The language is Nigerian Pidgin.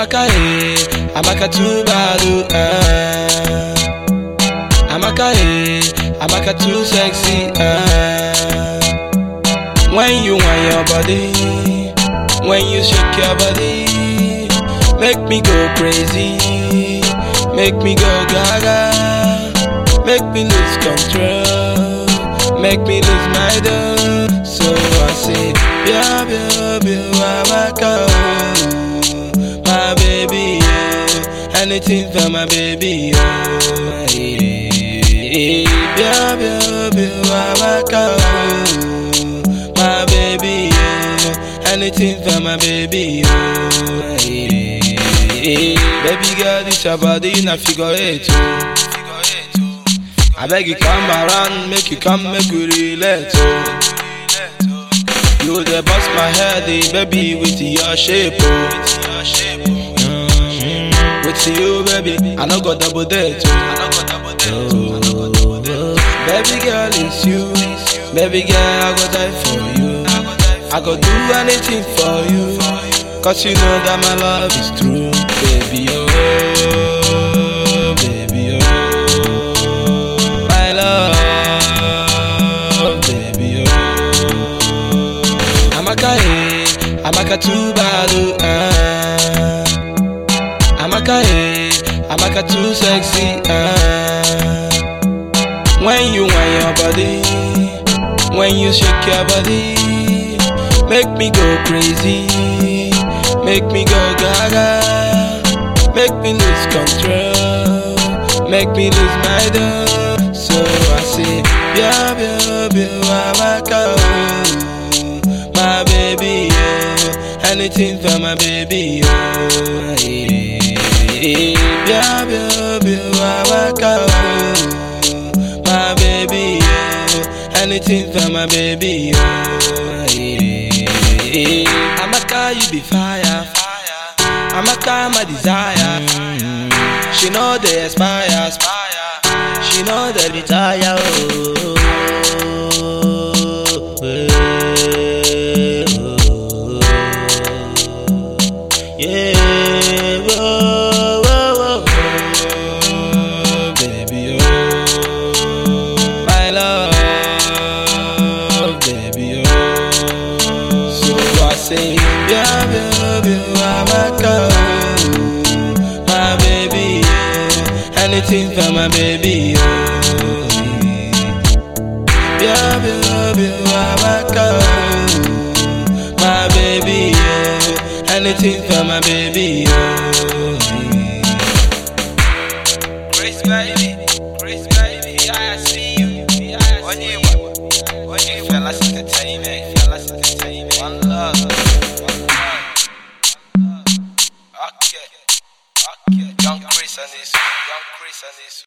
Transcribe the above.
Amaka, eh, Amaka too bad, oh, eh. Amaka, eh, Amaka too sexy, eh. When you want your body, when you shake your body, make me go crazy, make me go gaga, make me lose control, make me lose my dough. So I say, yeah, yeah, yeah, Amaka, oh, my baby, oh, anything for my baby, oh, yeah, yeah, yeah, yeah, Amaka, oh, my baby, oh, anything for my baby, oh, yeah, baby girl, this your body, na figure eight, oh. I beg you come around, make you come, make you relate, oh. You the bust my head, eh, baby, with your shape, oh. Mm, With you, baby, I no go double date, oh. Baby girl, it's you. Baby girl, I go die for you. I go do anything for you. Cause you know that my love is true. Baby, oh, baby, oh. My love, baby, oh. Amaka, eh, Amaka too bad, oh, eh. Amaka, eh, Amaka too sexy, eh. When you want your body, when you shake your body, make me go crazy, make me go gaga, make me lose control, make me lose my dough. So I say, yeah, yeah, yeah, Amaka, oh, my baby, oh, anything for my baby, oh, yeah, yeah, yeah, yeah, Amaka, oh my baby, oh, anything for my baby, oh, yeah. Amaka, you be fire, Amaka, my desire. She know they aspire, she know they retire, oh. Yeah, whoa, whoa, whoa, baby, oh, my love, baby, oh. So I say, yeah, baby, Amaka, oh, my baby, oh, anything for my baby, oh. Yeah, baby, Amaka, oh, my baby, oh, anything for my baby, oh. Grace baby, Grace baby, I see you. When you, when you fellas entertainment, fellas entertainment. One love, one love. Okay, okay. Young Chris and this, young Chris and this.